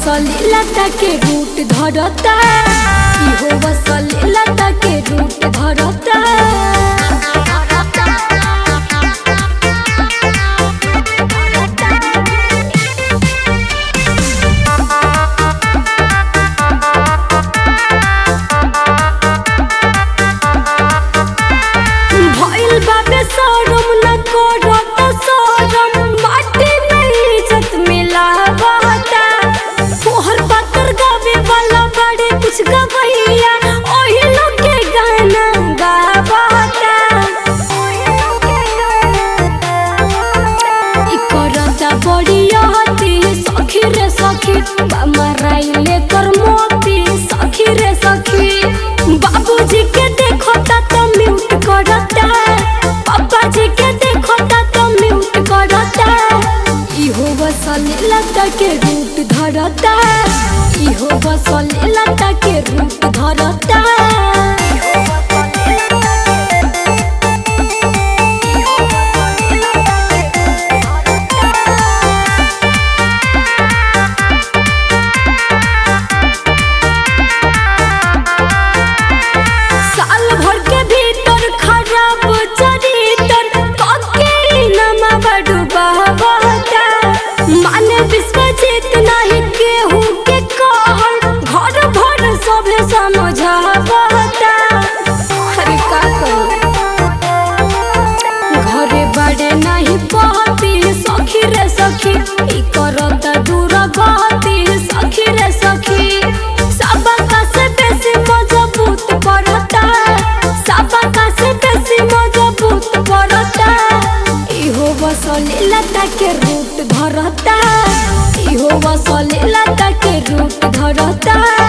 वसली लता के रूट धरता इहो वसली लता के रूट धरता भइल बाबे शरम न करत शरम माटी में इज्जत मिलावता तोहर पातर गावे वाला बड़े कुछ गवैया ओही लोग के गाना गावता इ करता बड़ी हती सखी रे सखी माराइले कर मोती सखी रे सखी बाबूजी के देखता तो म्यूट करता पापा जी के देखता तो म्यूट करता इहो बसली लता के रूट धरता इहो बसली लता के रूट धरता साल भर के भीतर खराब चरित्र पक्के नमा बड़ू बहता माने विश्वजीत नहीं केहू के कहल घर भर सभे समझावता अरे का करूं घरे बड़े नहीं पहती सखी रे सखी ई करत दूर गति सखी रे सखी सबका से बेसी मजबूत पड़ता सबका से बेसी मजबूत पड़ता इहो बसली लता के रूट धरता इहो बसली लता के रूट धरता